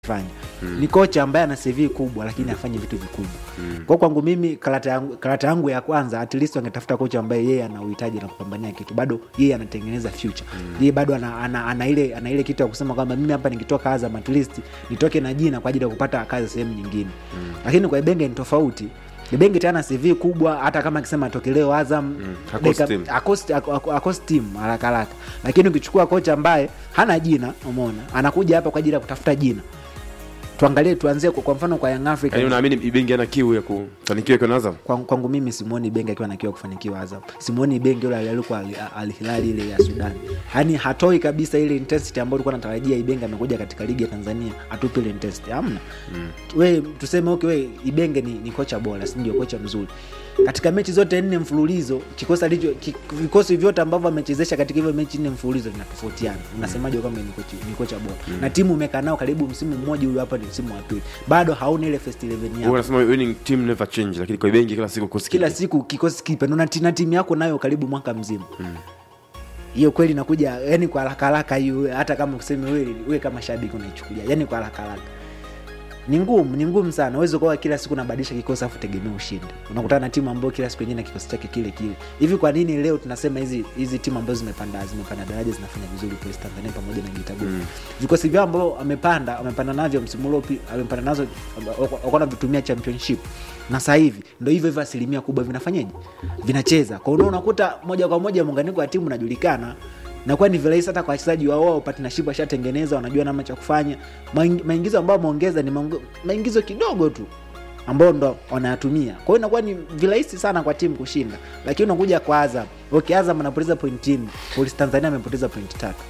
fanya ni kocha ambaye ana CV kubwa lakini afanye vitu vikubwa kwa kwangu mimi karata yangu, karata yangu ya kwanza at least wangetafuta kocha ambaye yeye ana uhitaji na kupambania kitu bado yeye anatengeneza future yeye bado ana, ana, ana, ile, ana ile kitu ya kusema kwamba mimi hapa nikitoka Azam at least nitoke na jina kwa ajili ya kupata kazi sehemu nyingine lakini kwa Ibenge ni tofauti Ibenge tena CV kubwa hata kama akisema atoke leo Azam Hakosi dakika- timu. akosi- ako- ako- akosi timu haraka haraka lakini ukichukua kocha ambaye hana jina umeona anakuja hapa kwa ajili ya kutafuta jina tuangalie tuanzie kwa, kwa mfano kwa Young Africa yaani unaamini Ibenge ana kiu ya kufanikiwa ikiwa na Azam kwangu, kwangu mimi simuoni Ibenge akiwa nakiwa kufanikiwa Azam. Simuoni Ibenge yule alikuwa Al Al Hilal ile ya Sudan, yaani hatoi kabisa ile intensity ambayo tulikuwa natarajia. Ibenge amekuja katika ligi ya Tanzania atupe ile intensity, hamna mm. We tuseme okay, we Ibenge ni, ni kocha bora, si ndio? Kocha mzuri katika mechi zote nne mfululizo, kikosi alicho ki- vikosi vyote ambavyo amechezesha katika hivyo mechi nne mfululizo vinatofautiana. Unasemaje kwamba ni kocha, ni kocha bora na timu umekaa nao karibu msimu mmoja, huyu hapa ni msimu wa pili, bado hauna ile first 11 wewe yako unasema winning team never change lakini kwa Ibenge kila siku kosi kila kipi? siku kikosi kipe na ti- na timu yako nayo karibu mwaka mzima hiyo kweli inakuja yani kwa haraka haraka hiyo hata kama useme wewe wewe kama shabiki unaichukulia yani kwa haraka haraka ni ngumu ni ngumu sana uwezi ukawa kila siku unabadilisha kikosi afu tegemea ushinde unakutana na timu ambayo kila siku yenyewe na kikosi chake kile kile hivi kwa nini leo tunasema hizi hizi timu ambazo zimepanda zimepanda daraja zinafanya vizuri Police Tanzania pamoja na Geita Gold vikosi vyao ambao amepanda amepanda navyo msimu uliopi amepanda nazo wako wanavitumia championship na sasa hivi ndo hivyo hivyo asilimia kubwa vinafanyaje vinacheza kwa hiyo unakuta moja kwa moja muunganiko wa timu unajulikana nakuwa ni virahisi hata kwa wachezaji wao wao partnership washatengeneza wanajua namna cha kufanya Maing- maingizo ambayo wameongeza ni maonge- maingizo kidogo tu ambao ndo wanayatumia kwa hiyo inakuwa ni virahisi sana kwa timu kushinda lakini unakuja kwa azam okay azam anapoteza point nne polisi tanzania amepoteza point tatu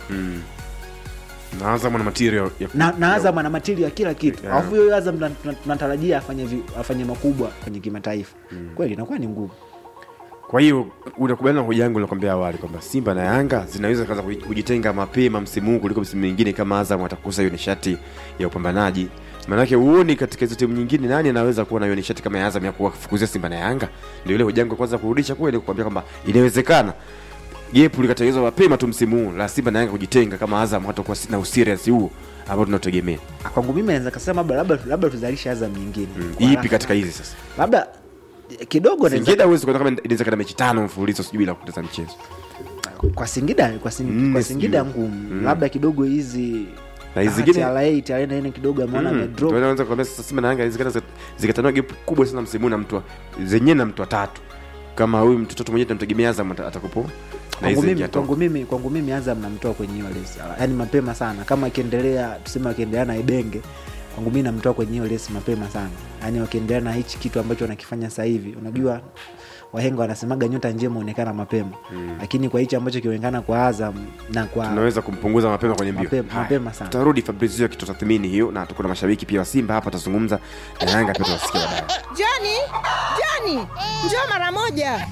na Azam ana material ya na, na azam ana matili ya kila kitu Yeah. alafu hiyo azam tuna- tuna- tunatarajia afanye vi- afanye makubwa kwenye kimataifa kweli inakuwa ni ngumu Kwa hiyo unakubaliana na hoja yangu nilikwambia awali kwamba Simba na Yanga zinaweza kaanza kuji- kujitenga mapema msimu huu kuliko msimu mingine kama Azam atakosa hiyo nishati ya upambanaji. Maanake huoni katika hizo timu nyingine nani anaweza kuwa na hiyo nishati kama ya Azam ya kuwafukuzia Simba na Yanga? Ndio ile hoja yangu ya kwanza kurudisha kweli kukwambia kwamba inawezekana gepu likatengenezwa mapema tu msimu huu la Simba na Yanga kujitenga kama Azam hatakuwa na userious huu ambao tunategemea. kwangu mimi naweza kasema labda labda labda tuzalishe azam nyingine Kwa Ipi haraka. katika hizi sasa? labda eh, kidogo naweza- Singida huwezi kuona kama inaweza kana mechi tano mfululizo sijui bila kupoteza mchezo. kwa Singida kwa, sing, Mm, kwa Singida sijui. ngumu labda kidogo hizi Na hizi ah, zingine- TRA TRA na nini kidogo ameona Mm. amedrop Ndio naweza kuambia sasa Simba na Yanga zikata zikatanua gap kubwa sana msimu huu na mtu wa- zenyewe na mtu watatu. Kama huyu mtu tatu mwenyewe tunamtegemea Azam ata- atakupo. Na kwangu hizi mimi zingia kwangu mimi kwangu mimi Azam namtoa kwenye hiyo lesi yani mapema sana kama akiendelea tuseme akiendelea na Ibenge kwangu mimi namtoa kwenye hiyo lesi mapema sana yani wakiendelea na hichi kitu ambacho wanakifanya sasa hivi unajua wahenga wanasemaga nyota njema huonekana mapema lakini kwa hichi ambacho kionekana kwa Azam na kwa tunaweza kumpunguza mapema kwenye mbio. Mapema- Haya. mapema sana. Tutarudi Fabrizio akitutathmini hiyo na tuko na mashabiki pia wa Simba hapa atazungumza na Yanga pia tutasikia baadaye. Joni, Joni, njoo mara moja.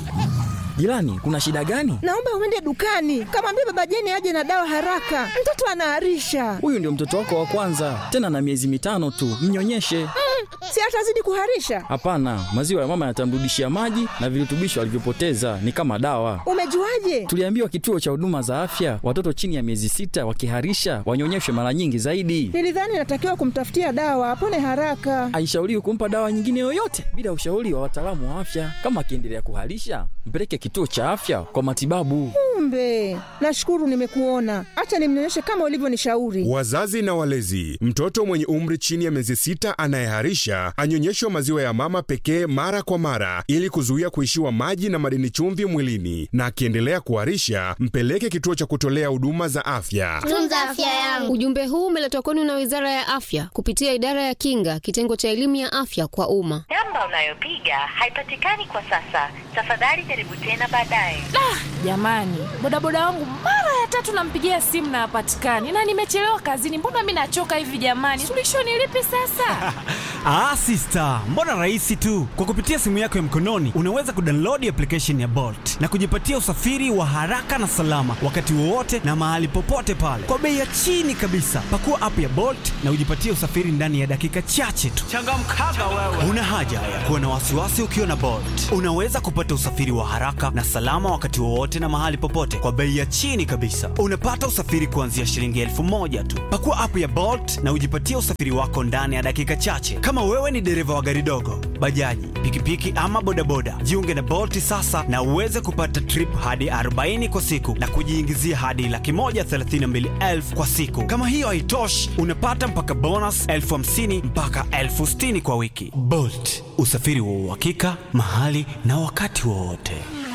Jirani, kuna shida gani? Naomba uende dukani, kamwambia baba Jeni aje na dawa haraka, mtoto anaharisha. Huyu ndio mtoto wako wa kwanza, tena na miezi mitano tu, mnyonyeshe. Si atazidi kuharisha? Hapana, maziwa ya mama yatamrudishia maji na virutubisho alivyopoteza, ni kama dawa. Umejuaje? Tuliambiwa kituo cha huduma za afya, watoto chini ya miezi sita wakiharisha wanyonyeshwe mara nyingi zaidi. Nilidhani natakiwa kumtafutia dawa apone haraka. Haishauriwi kumpa dawa nyingine yoyote bila ushauri wa wataalamu wa afya. Kama akiendelea kuharisha, mpeleke kituo cha afya kwa matibabu. Kumbe, nashukuru nimekuona. Acha nimnyonyeshe kama ulivyonishauri. Wazazi na walezi, mtoto mwenye umri chini ya miezi sita anayeharisha anyonyeshwe maziwa ya mama pekee mara kwa mara ili kuzuia kuishiwa maji na madini chumvi mwilini, na akiendelea kuharisha mpeleke kituo cha kutolea huduma za afya. tunza afya yangu. Ujumbe huu umeletwa kwenu na Wizara ya Afya kupitia Idara ya Kinga, kitengo cha elimu ya afya kwa umma. Namba unayopiga haipatikani kwa sasa. Tafadhali jaribu tena baadaye. Jamani, bodaboda wangu mara ya tatu nampigia simu na hapatikani, na nimechelewa kazini. Mbona mi nachoka hivi jamani? Suluhisho ni lipi sasa? Ah, sister, mbona rahisi tu. Kwa kupitia simu yako ya mkononi unaweza kudownload application ya Bolt na kujipatia usafiri wa haraka na salama wakati wowote na mahali popote pale kwa bei ya chini kabisa. Pakua app ya Bolt na ujipatie usafiri ndani ya dakika chache tu. Changamkaga wewe. Una haja haya kuwa na wasiwasi ukiwa na Bolt. Unaweza kupata usafiri wa haraka na salama wakati wowote na mahali popote kwa bei ya chini kabisa. Unapata usafiri kuanzia shilingi elfu moja tu. Pakua app ya Bolt na ujipatie usafiri wako ndani ya dakika chache. Kama wewe ni dereva wa gari dogo, bajaji, pikipiki ama bodaboda, jiunge na Bolt sasa na uweze kupata trip hadi 40 kwa siku na kujiingizia hadi laki moja thelathini na mbili elfu kwa siku. Kama hiyo haitoshi, unapata mpaka bonus elfu hamsini mpaka elfu sitini kwa wiki. Bolt, usafiri wa uhakika mahali na wakati wowote.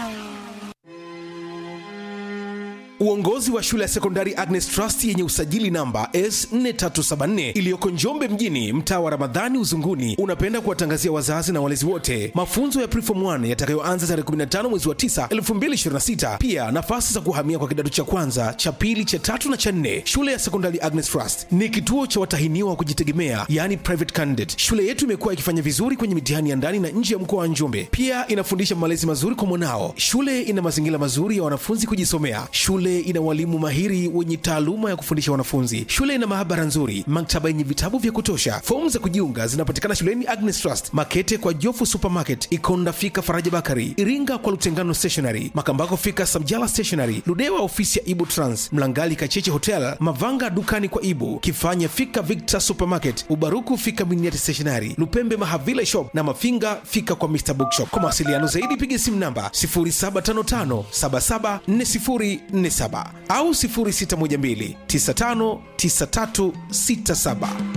Uongozi wa shule ya sekondari Agnes Trust yenye usajili namba S4374 iliyoko Njombe mjini, mtaa wa Ramadhani Uzunguni, unapenda kuwatangazia wazazi na walezi wote mafunzo ya Preform 1 yatakayoanza tarehe 15 mwezi wa 9 2026. Pia nafasi za kuhamia kwa kidato cha kwanza, cha pili, cha tatu na cha nne. Shule ya sekondari Agnes Trust ni kituo cha watahiniwa wa kujitegemea, yani private candidate. Shule yetu imekuwa ikifanya vizuri kwenye mitihani ya ndani na nje ya mkoa wa Njombe. Pia inafundisha malezi mazuri kwa mwanao. Shule ina mazingira mazuri ya wanafunzi kujisomea. Shule ina walimu mahiri wenye taaluma ya kufundisha wanafunzi. Shule ina maabara nzuri, maktaba yenye vitabu vya kutosha. Fomu za kujiunga zinapatikana shuleni Agnes Trust, Makete kwa Jofu Supermarket, Ikonda fika Faraja Bakari, Iringa kwa Lutengano Stationery, Makambako fika Samjala Stationery, Ludewa ofisi ya Ibu Trans, Mlangali Kacheche Hotel, Mavanga dukani kwa Ibu, Kifanya fika Victor Supermarket, Ubaruku fika Miniati Stationery, Lupembe Mahavila Shop na Mafinga fika kwa Mr Bookshop. Kwa mawasiliano zaidi piga simu namba 0755774047 au 0612959367.